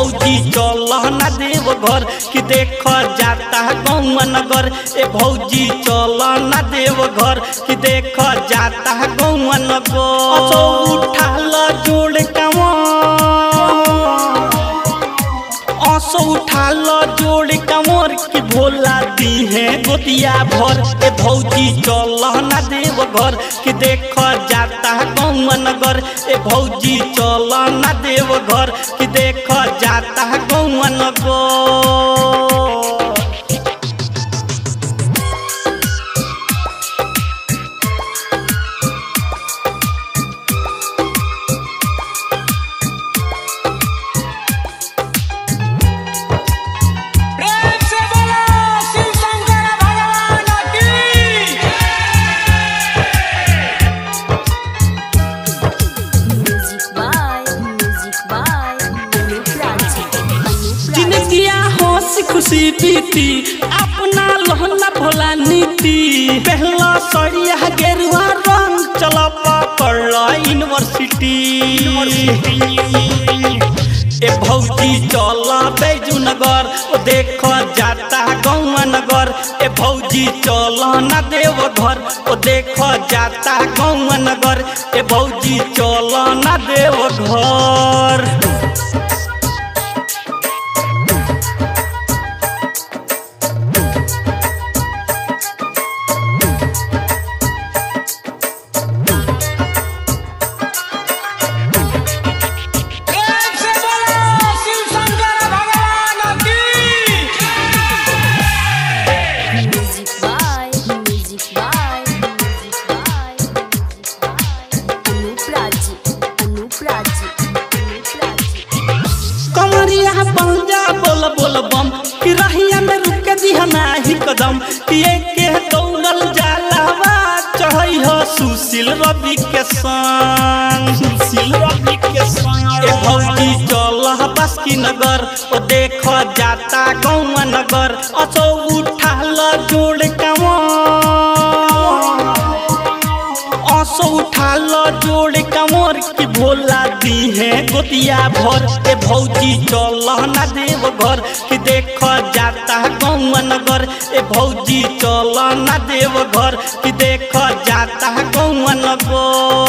भौजी चल ना देव घर कि देख जाता गौआ नगर ए भौजी चल ना देव घर कि देख जाता गौआ नगर असो उठाल जोड़ कावा असो उठाल जोड़ कमर की भोला दी है गोतिया भर ए भौजी चल ना देव घर कि देख जाता गौआ नगर ए भौजी चल ना देव घर कि देख जाता गौआ नगर प्रेम से बोलो शिव शंकर भगवान की Music by, music by, Anup Raji, Anup Raji. जिंदगिया हंसी खुशी बीती अपना लहना भोला नीति पहला सड़िया गेरुआ रंग चल पकड़ यूनिवर्सिटी ए भौजी चल बैजू नगर ओ देख जाता गौआ नगर ए भौजी चल ना देव घर ओ देख जाता गौआ नगर ए भौजी चल ना देव घर प्रेम से बोलो शिव शंकर भगवान की Music by, music by, music by, music by, Anup Raji, Anup Raji, Anup Raji. कमरिया पंजा बोल बोल बम कि रहिया में रुक दिहना ही कदम कि के दौड़ल जालावा चढ़ई हो सुशील रवि के संग सुशील रवि के संग ए भौजी चल बस की नगर ओ देख जाता गौआ नगर असो उठाल जोड़ कावा असो उठाल जोड़ कमर की भोला दी है गोतिया भर ए भौजी चल ना देव घर कि देख जाता गौआ नगर ए भौजी चल ना देव घर कि देख जाता गौआ नगर